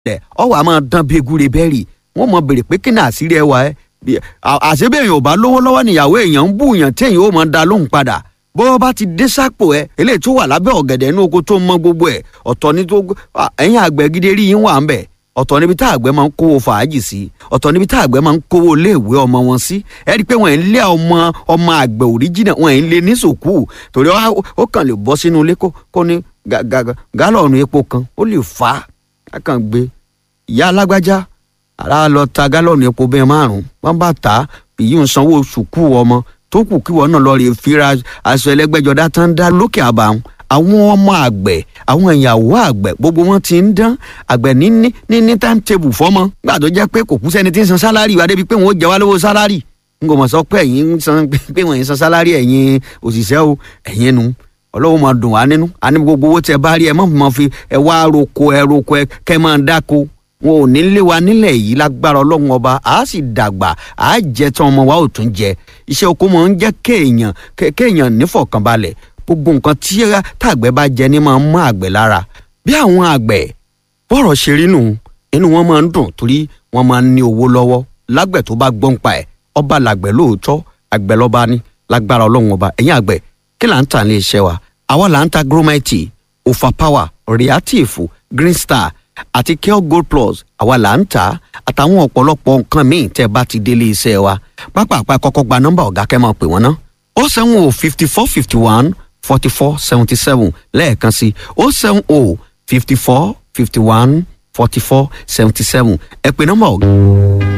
ẹ̀ ọ wà máa dán bí egúre bẹ́ẹ̀rì wọ́n mọ bèrè pé kí ni àṣírí ẹ wà ẹ́ àṣebí èèyàn ò bá lówó lọ́wọ́ níyàwó èèyàn ń bú èèyàn tí èèyàn ó mọ da lóhùn padà bó bá ti dé sápò ẹ eléyìí tó wà lábẹ́ ọ̀gẹ̀dẹ̀ inú oko tó mọ gbogbo ẹ̀ ọ̀tọ̀ ní tó ẹ̀yìn àgbẹ̀ gidi rí yín wà ń bẹ̀ ọ̀tọ̀ níbi tá àgbẹ̀ máa ń kówó fàájì sí ọ̀tọ̀ níbi tá àgbẹ̀ máa ń kówó iléèwé ọmọ wọn sí ẹ rí i pé wọ́n ń lé ọmọ ọmọ àgbẹ̀ òríjìnà wọ́n ń lé ní sòkú torí ó kàn lè bọ́ sínú ilé kó ní gálọ̀nù epo kan ó lè fà á kàn gbé ìyá alágbájá ara lọ ta gálọ̀nù epo bẹ́ẹ̀ márùn-ún wọ́n bá tà á èyí ń sanwó sùkú ọmọ tó kù kí wọn náà lọ rè fira aṣọ ẹlẹgbẹjọdá tán dá lókè àbàwọn àwọn ọmọ àgbẹ̀ àwọn ìyàwó àgbẹ̀ gbogbo wọn ti ń dán àgbẹ̀ ní ní ní ní timetable fọ́mọ gbà tó jẹ́ pé kò kú sẹ́ni tí ń san sálárì wá débi pé wọ́n ó jẹ wá lówó sálárì n kò mọ̀ sọ pé ẹ̀yin ń san pé wọ́n ń san sálárì ẹ̀yin òṣìṣẹ́ o ẹ̀yin nu ọlọ́wọ́ máa dùn wá nínú àní gbogbo owó tẹ bá rí ẹ má máa fi ẹ wá roko ẹ roko ẹ kẹ máa dáko wọn ò ní lé wa nílẹ̀ yìí lágbára ọlọ́run ọba a sì dàgbà a jẹ tán ọmọ wa ò tún jẹ iṣẹ́ oko mọ̀ ń jẹ́ kéèyàn kéèyàn nífọ̀kànbalẹ̀ gbogbo nǹkan tí tàgbẹ̀ bá jẹ ní máa ń mọ àgbẹ̀ lára bí àwọn àgbẹ̀ bọ́rọ̀ ṣe rí nù inú wọn máa ń dùn torí wọn máa ń ní owó lọ́wọ́ lágbẹ̀ tó bá gbọ́n pa ẹ̀ ọba làgbẹ̀ lóòótọ́ àgbẹ̀ lọ́ba ní lágbára ọlọ́run ọba ẹ̀yìn àgbẹ̀ kí là ń tà ní iṣẹ́ wa àwa là ń ta gromite overpower reactive green star àti Kale Gold Plus àwa là ń tà á àtàwọn ọ̀pọ̀lọpọ̀ nǹkan míì tẹ́ bá ti délé iṣẹ́ wa pápápá kọ́kọ́ gba nọ́mbà ọ̀gá kẹ́ máa pè wọ́n ná ó sẹ́wọ̀n o fifty four fifty one forty four seventy seven lẹ́ẹ̀kan sí ó sẹ́wọ̀n o fifty four fifty one forty four seventy seven ẹ pè nọ́mbà ọ̀gá.